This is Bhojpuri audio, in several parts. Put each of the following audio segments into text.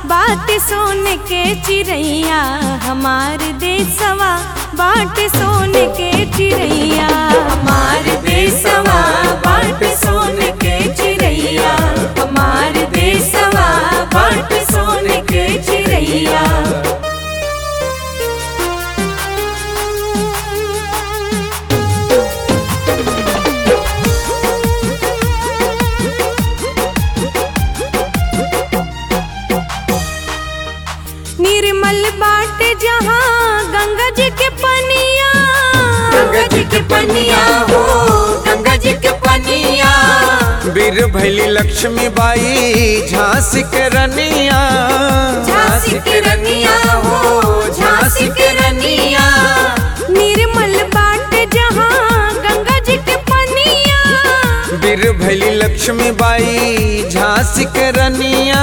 बाट सोने के चिड़ैया हमार देसवा बाट सोने के चिड़ैया हमार देसवा बाट सोने के चिड़ैया हमार देसवा बाट सोने के चिड़ैया निर्मल बाट जहाँ गंगा जी के पनिया गंगा जी के पनिया हो गंगा जी के पनिया बीर भैली लक्ष्मी बाई झांसी के रनिया झांसी के रनिया हो झांसी के रनिया निर्मल बाट जहाँ गंगा जी के पनिया बीर भैली लक्ष्मी बाई झांसी के रनिया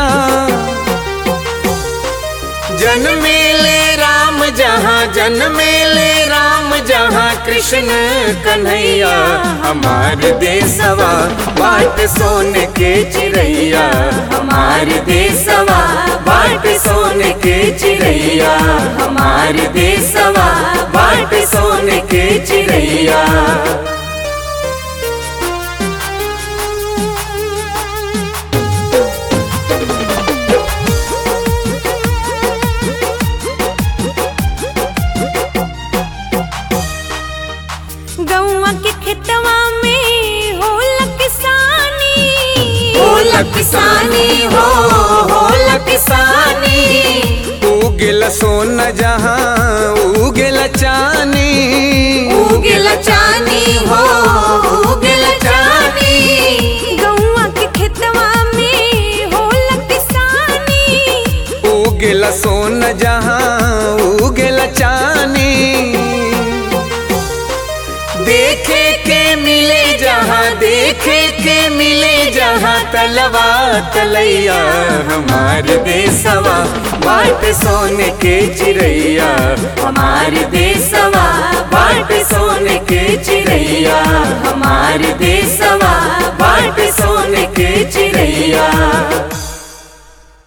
जन्मेले राम जहाँ जन्मेले राम जहाँ कृष्ण कन्हैया हमार देसवा बाट सोने के चिड़ैया हमार देसवा बाट सोने के चिड़ैया हमार देसवा बाट सोने के चिड़ैया गौआ के खेतवा में होला किसानी होला किसानी हो होला किसानी उगेल सोन जहाँ उगेल चानी उगेल चानी हो उगेल चानी गौआ के खेतवा में होला किसानी उगेल सोन जहाँ उगेल चानी देखे के मिले जहाँ देखे के मिले जहाँ तलवा तलैया हमार देसवा बाट सोने के चिड़ैया हमार देसवा बाट सोने के चिड़ैया हमार देसवा बाट सोने के चिड़ैया